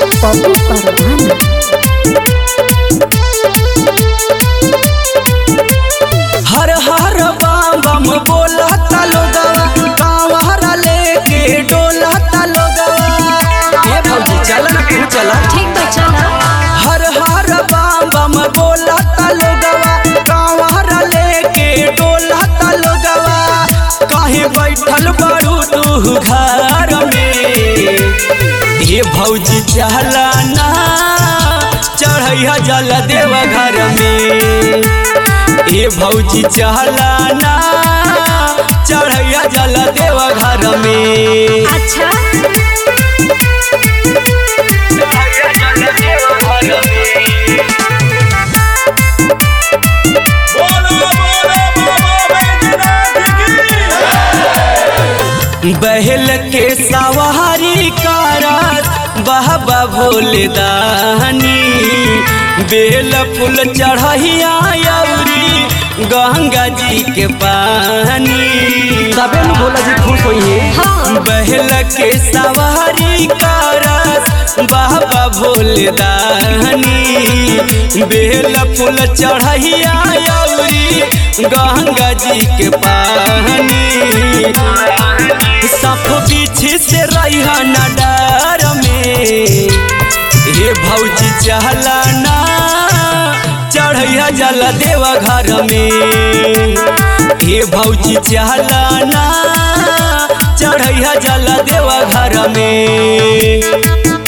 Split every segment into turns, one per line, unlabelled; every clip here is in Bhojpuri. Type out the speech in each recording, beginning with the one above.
पप्पू परवाना
हर हर बम बम बोला लोगवा कांवरा लेके डोला लोगवा ए भौजी चल ना तू चला
ठीक बा चला
हर हर बम बम बोला लोगवा कांवरा लेके डोला लोगवा काहे बैठल बारू तू घर में ये भौजी चला ना चढ़ैया जल देव घर में ये भौजी चला ना चढ़ैया जल देव घर में
अच्छा
बहल के सवारी कारस बहबा भोले दानी बेल फूल चढ़ैया अउरी गंगा जी के पानी तबे न भोला जी खुश होइए
हाँ
बहल के सवारी कारस बाबा भोले दानी बेल फूल चढ़ैया अउरी गंगा जी के पानी सप पीछे से रहा न डर में हे भौजी चहला ना चढ़ैया जल देव घर में हे भौजी चहला ना चढ़ैया जल देव घर में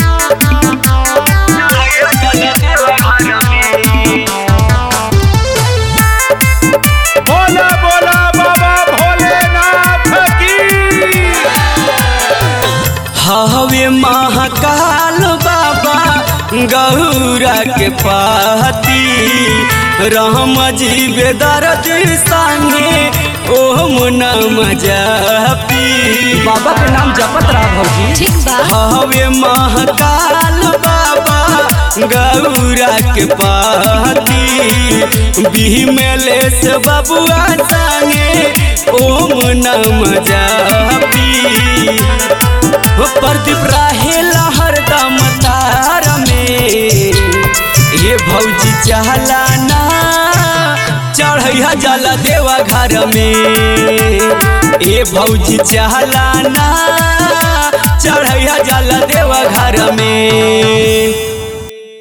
बोला बोला बाबा भोलेनाथ की
हवे महाकाल बाबा गौरा के पाती राम जी बेदर्द संगे ओम नम जपी बाबा के नाम जपत रहा भौजी
ठीक बा
हवे महाकाल बाबा गौरा के पाती बिहमेले से बबुआ संगे ओम नम जपी हो प्रदीप रहेला हरदम तार में ये भौजी चहला ना चढ़ैया जल देवा घर में ए भौजी चहला ना चढ़ैया जल देवा घर में